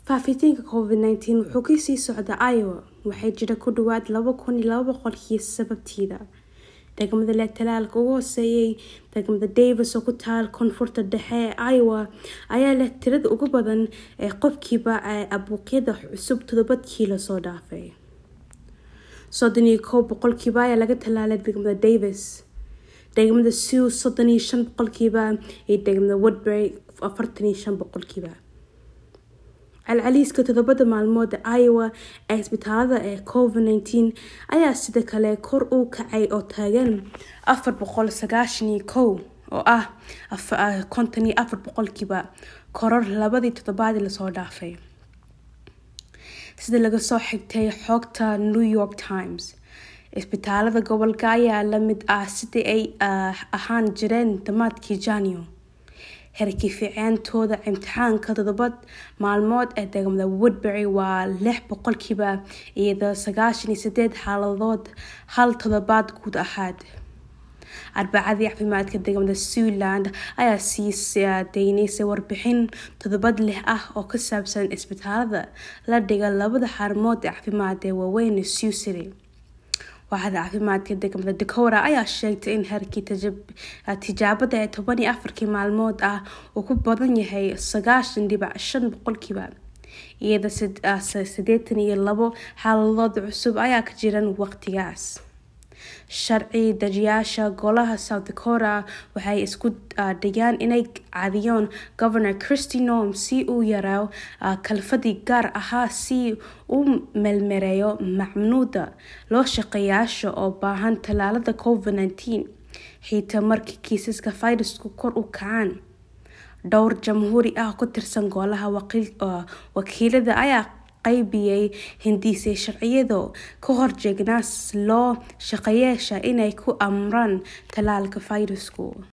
faafitaanka covid-19 wuxuu kasii socda iowa waxaa jira ku dhawaad laba kun iyo laba boqol kiis sababteeda degmada leh talaalka ugu hooseeyay degmada davis oo ku taal koonfurta dhexe ee iowa ayaa leh tirada ugu badan ee qofkiiba ee abuuqyada cusub todobadkii lasoo dhaafay soddon iyo kow boqolkiiba ayaa laga talaalay degmada davis degmada sew soddon iyo shan boqolkiiba iyo degmada woodbury afartan iyo shan boqolkiiba celceliiska toddobada maalmood ee iowa ee isbitaalada ee covid-19 ayaa sidoo kale kor u kacay oo taagan afar boqol sagaashan iyo kow oo ah konton iyo afar boqolkiiba koror labadii toddobaadii lasoo dhaafay sida laga soo xigtay xogta new york times isbitaalada gobolka ayaa lamid ah sidii ay ahaan jireen dhammaadkii janio herkii fiiceentooda imtixaanka toddobad maalmood ee degmada woodbury waa lix boqolkiiba iyadoo sagaashan iyo sideed xaaladood hal toddobaad guud ahaad arbacadii caafimaadka degmada zealand ayaa sii deynaysay warbixin toddobad lix ah oo ka saabsan isbitaalada la dhiga labada xarumood ee caafimaad ee waaweyn sew city waaxda caafimaadka degmada dakora ayaa sheegtay in herkii tijaabada ee toban iyo afarkii maalmood ah uu ku badan yahay sagaashan dhibac shan boqolkiiba iyada sideetan iyo labo xaaladood cusub ayaa ka jiran waqtigaas sharci dajiyaasha golaha south dakota waxay isku dhigeen inay caadiyaan governor christy norm si uu yaraayo kalfadii gaar ahaa si uu meelmareeyo macmuuda loo shaqeeyaasha oo baahan tallaalada covid-19 xitaa markii kiisaska fayrasku kor u kacaan dhowr jamhuuri ah ku tirsan golaha wakiilada ayaa qaybiyay hindiisay sharciyado ka horjeegnaas loo shaqeeyaasha inay ku amraan tallaalka fayrasku